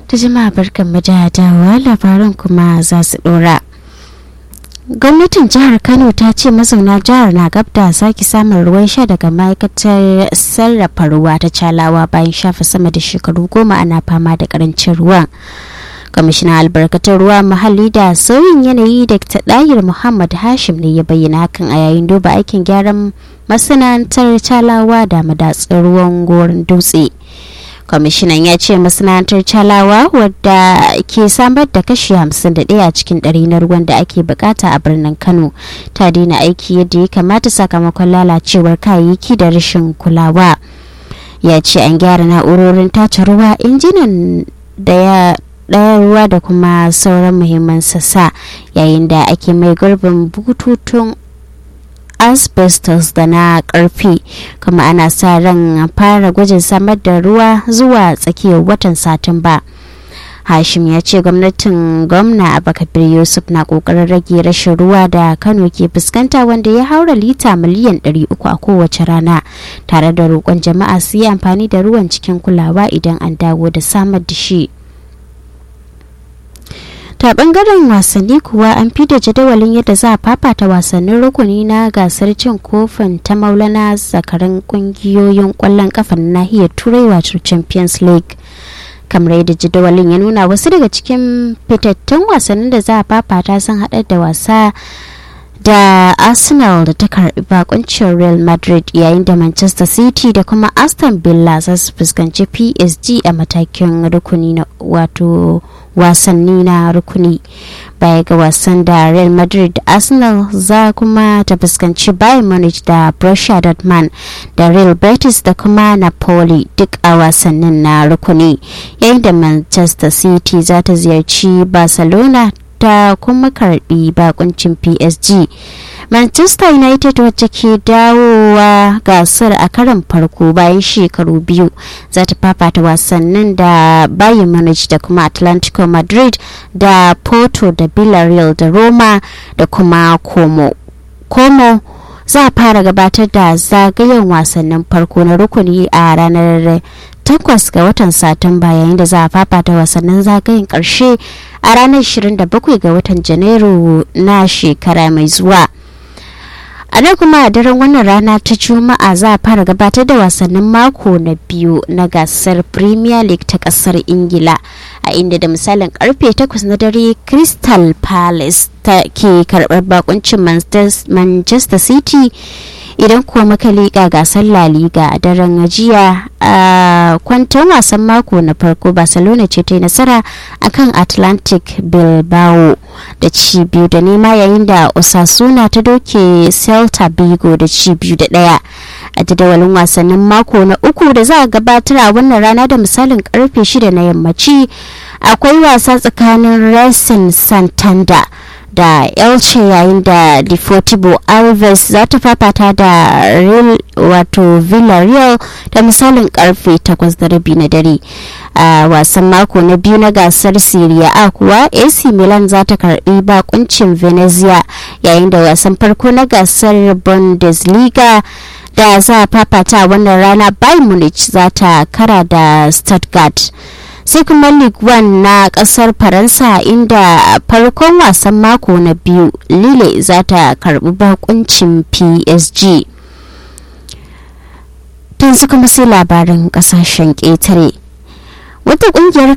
ta jama'a barkan mu da dawowa labaran kuma za su dora gwamnatin jihar kano ta ce mazauna jihar na gab da sake samun ruwan sha daga ma'aikatar sarrafa ruwa ta calawa bayan shafa sama da shekaru goma ana fama da karancin ruwan kwamishinan albarkatun ruwa muhalli da sauyin yanayi da ɗayir muhammad hashim ne ya bayyana hakan a yayin duba aikin gyaran masana'antar calawa da madatsar ruwan gorin dutse kwamishinan ya ce masana'antar calawa wadda ke samar da kashi 51 a cikin ɗari na ruwan da ake bukata a birnin kano ta daina aiki yadda ya kamata sakamakon lalacewar kayayyaki da rashin kulawa ya ce an gyara na'urorin tace ruwa injinan da ya ɗaya ruwa da kuma sauran muhimman sassa yayin da ake mai gurbin bututun asbestos da na karfe kuma ana sa ran fara gwajin samar da ruwa zuwa tsakiyar watan satumba hashim ya ce gwamnatin gwamna abakabir yusuf na kokarin rage rashin ruwa da kano ke fuskanta wanda ya haura lita miliyan 300 a kowace rana tare da roƙon jama'a su yi amfani da ruwan cikin kulawa idan an dawo da samar da shi ta bangaren wasanni kuwa an da jadawalin yadda za a fafata wasannin rukuni na gasar cin kofin ta maulana zakarin kungiyoyin kwallon kafa na nahiyar turai wato champions league kamar yadda jadawalin ya nuna wasu daga cikin fitattun wasannin da za a fafata sun haɗar da wasa da arsenal da ta karbi bakuncin real madrid yayin da manchester city da kuma aston villa za su fuskanci psg a matakin rukuni na wato wasanni na rukuni baya ga wasan da real madrid da arsenal za kuma ta fuskanci bayern munich da borussia dortmund da real betis da kuma napoli duk a wasannin na rukuni yayin da manchester city za ta ziyarci barcelona ta kuma karbi bakuncin psg manchester united wacce ke dawowa gasar a karan farko bayan shekaru biyu za ta fafata wasannin da bayern munich da kuma atlantico madrid da porto da villarreal da roma da kuma como como za a fara gabatar da zagayen wasannin farko na rukuni a ranar takwas ga watan satumba yayin da za a fafata wasannin zagayen karshe a ranar 27 ga watan janairu na shekara mai zuwa a nan kuma a daren wannan rana ta juma'a za a fara gabatar da wasannin mako na biyu na gasar premier league ta kasar ingila a inda da misalin karfe 8 na dare crystal palace ta ke karbar bakuncin manchester city idan kuwa muka liƙa gasar La Liga a daren jiya a kwanton wasan mako na farko Barcelona ce ta yi nasara akan Atlantic Bilbao da ci biyu da nema yayin da Osasuna ta doke Celta Vigo da ci biyu da ɗaya. a jadawalin wasannin mako na uku da za a gabatar a wannan rana da misalin karfe shida na yammaci akwai wasa tsakanin Racing Santander da elche yayin da deportivo alves za ta fafata da real wato villarreal da misalin karfe 8 da rabi na dare a wasan mako na biyu na gasar syria a kuwa ac milan za ta karbi bakuncin venezia yayin da wasan farko na gasar bundesliga da za a fafata wannan rana bayern munich za ta kara da stuttgart sai kuma league one na kasar faransa inda farkon wasan mako na biyu lille za ta karbi bakuncin psg tun suka sai labarin kasashen ƙetare wata kungiyar